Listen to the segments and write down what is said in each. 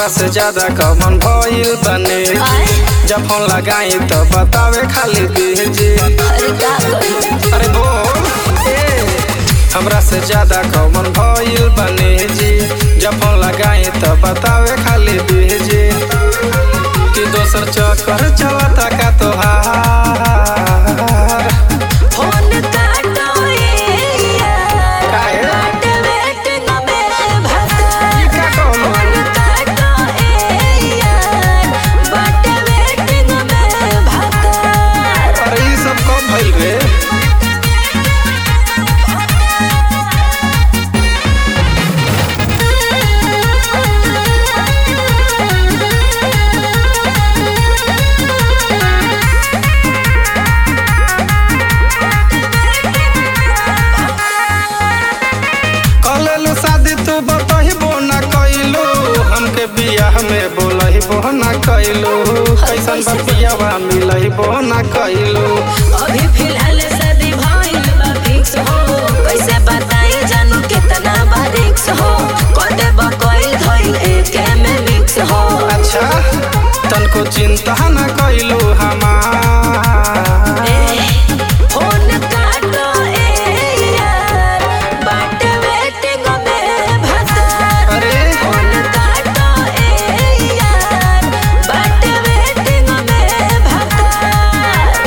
हमरा से ज्यादा कमन भइल बने आए जब फोन लगाई तो बतावे खाली बीजी अरे का करी अरे बोल ए हमरा से ज्यादा कमन भइल बने जी जब फोन लगाई तो बतावे खाली बीजी कि दोसर चक्कर चलता का तोहार फोन काटो ए यार काहे? बाट वेटिंग में भगा ई का कहलो? फोन काटो ए यार बाट वेटिंग में भगा अरे ई सब कब भइल रे कलेलु शादी तू बतहिबो ना कइलू हमके बियाह में बोलहिबो ना कइलू कैसन बतियावा मिलहिबो ना कइलू अभी फिलहाल शादी भइल बा फिक्स हो कैसे बताई जानू कितना बा रिक्स हो कदे बा कोई धइल एके में मिक्स हो अच्छा तनको चिंता ना कइलू हमार ए, फोन काटो ए यार बाट वेटिंग में भगा अरे फोन काटो ए यार बाट वेटिंग में भगा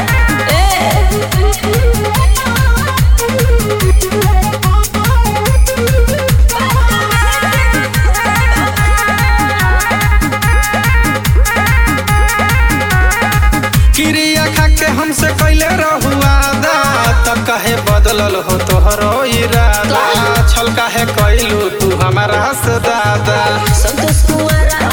क्रिया खा के हमसे कैले रहुआदा तब काहे बदलल हो तोहरो इरादा छल काहे कैलू तू हमारा से दादा संतोष कुंवरा